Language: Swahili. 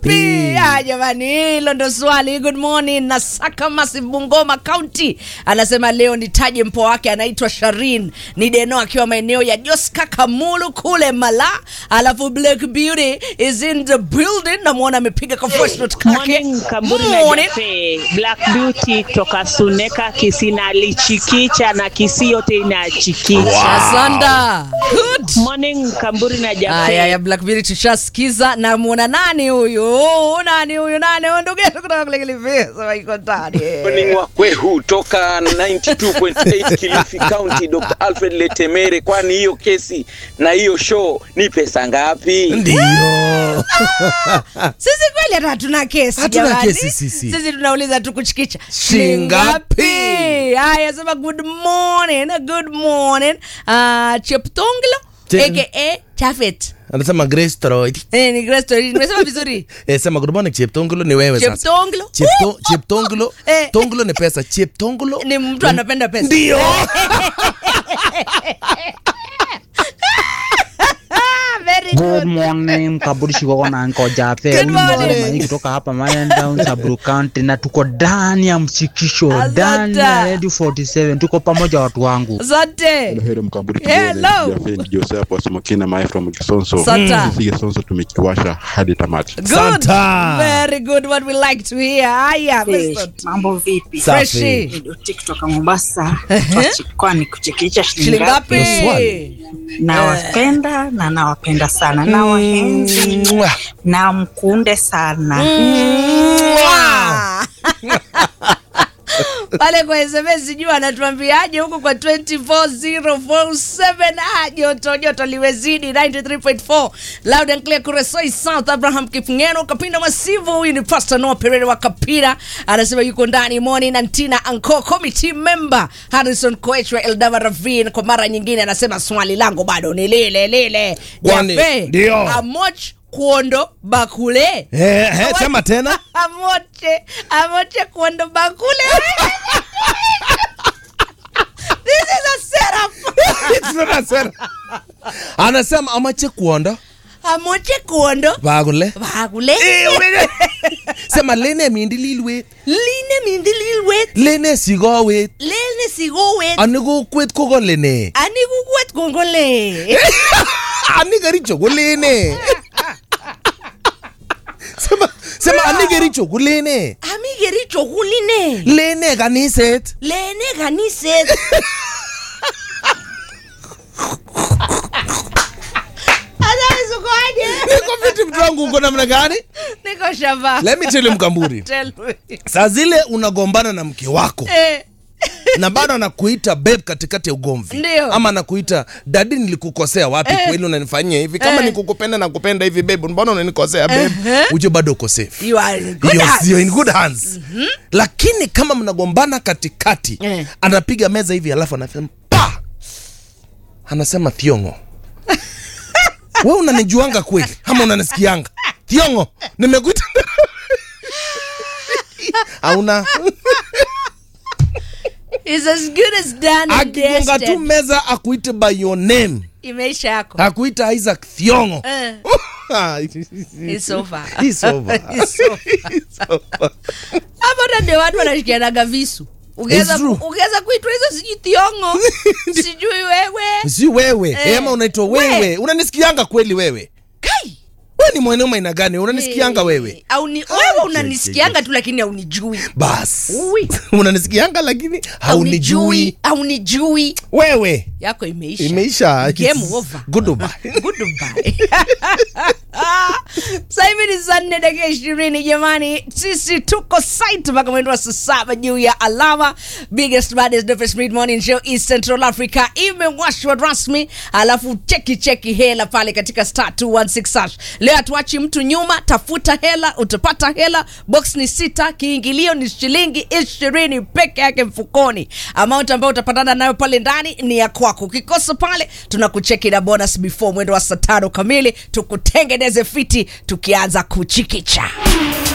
Pia jamani, hilo ndo swali. Good morning na Saka Massive Bungoma County anasema leo nitaje mpoa wake anaitwa Sharin ni Deno akiwa maeneo ya Joska Kamulu kule Mala, alafu Black Beauty is in the building, namwona amepiga ka voice note kake. Morning Kamburi na Morning. Jafe, Black Beauty toka Suneka Kisina lichikicha na kisi yote inachikicha. Asanda. Good. Morning Kamburi na Jafe. Aya ya Black Beauty tushasikiza. Namwona nani huyu? Nani huyu? Nani huyu? Ndugu yetu kutoka kule Kilifi. Sema iko ndani. Morning wa kwehu toka 92.8 Kilifi County, Dr. Alfred Letemere, kwani hiyo kesi na hiyo show ni pesa ngapi? Ndio. Sisi kweli hata hatuna kesi Hatuna jamani. kesi sisi. Sisi tunauliza tu kuchikicha. Shingapi? Haya sema good morning. Good morning. Uh, Cheptonglo Che- aka Chafet. Anasema Grace Toroid. Eh, ni Grace Tori. Nimesema vizuri. Eh, sema good morning Cheptongolo ni wewe sasa. Cheptonglo. Chepto, Cheptongolo. Eh. Tongolo ni pesa. Cheptongolo. Ni mtu anapenda pesa. Ndio. Ah, very Good good. morning, Kaburi Shikoko na Anko Jafe. Good Huyu ni morning. Mzee Maiki kutoka hapa Mayan Down Sabru County na tuko ndani ya msikisho, Asante. ndani ya Radio 47. Tuko pamoja watu wangu. Asante. Heri mkamburi Hello. Jafeni Joseph Wasumokina Mae from Kisonso. Santa. Sisi Kisonso tumekiwasha hadi tamati. Good. Santa. Very good. What we like to hear. Haya, Eh, Mr. mambo vipi Safi. Freshi. Nidoti kutoka Mombasa Ehe. kwani kuchekecha Shilingi shilingi ngapi? ngapi? swali. Nawapenda na nawapenda sana na wahenzi Mwah. na mkunde sana Mwah. pale kwa SMS sijui anatuambiaje huko kwa 24047 ah, joto joto liwezidi 93.4 loud and clear Kuresoi South Abraham Kipngeno Kapinda Masivu huyu ni Pastor Noah Perere wa Kapira anasema yuko ndani Moni na Ntina Anko committee member Harrison Koech wa Eldava Ravine kwa mara nyingine anasema swali langu bado ni lile lile Kwani, Jafe, ndio. Amoch Kuondo Bakule Eh, eh, sema tena. amoche amoche kuondo bakule this is a setup It's not a setup. Anasema amache kuonda amoche kuondo bagule. bakule Sema lene mindi lilwet. line mindi lilwet Lene sigowet. lene sigowet Ani kokwet ko kolene. ani kukwet kongole Ani kericho ko lene. Sema sema ani kericho ko lene. ami kericho kuline Lene kaniset. lene kaniset Sasa ukoaje? Niko fiti mtu wangu uko namna gani? niko shamba Let me tell you mkamburi. Tell me. Saa zile unagombana na mke wako Eh, na bado anakuita babe katikati ya ugomvi Ndio. ama anakuita dadi nilikukosea wapi Eh. kweli unanifanyia hivi kama Eh. nikukupenda na kupenda hivi babe mbona unanikosea babe Ehe. uje bado uko safe you are in good You're- hands. you're in good hands lakini kama mnagombana katikati Eh. anapiga meza hivi alafu anasema pa anasema thiongo we unanijuanga kweli ama unanisikianga thiongo nimekuita auna It's as good as done and akigonga tu dusted. meza akuite by your name imeisha yako akuita isaac thiongo Eh, it's over. It's over. It's over. It's over. hapo hata ndio watu wanashikianaga visu Ungeweza It's true. ku- ungeweza kuitwa hizo sijui thiongo sijui wewe si wewe Eh. eh. ama unaitwa We. wewe unanisikianga kweli wewe kai we ni mweneo aina gani unanisikianga wewe au ni wewe unanisikianga tu lakini haunijui bas Ui. unanisikianga lakini haunijui haunijui wewe yako imeisha imeisha Game over. Goodbye. Goodbye. Sasa hivi ni saa nne dakika ishirini jamani, sisi tuko site mpaka mwendo wa saa saba juu ya alama. Biggest baddest dopest mid morning show East Central Africa imewashwa rasmi, alafu cheki cheki hela pale katika star 216 hash. Leo hatuachi mtu nyuma, tafuta hela, utapata hela. Box ni sita, kiingilio ni shilingi ishirini peke yake mfukoni. Amount ambayo utapatana nayo pale ndani ni ya kwako. Ukikosa pale, tunakucheki na bonus before mwendo wa saa tano kamili, tukutengeneze fiti tukianza kuchikicha.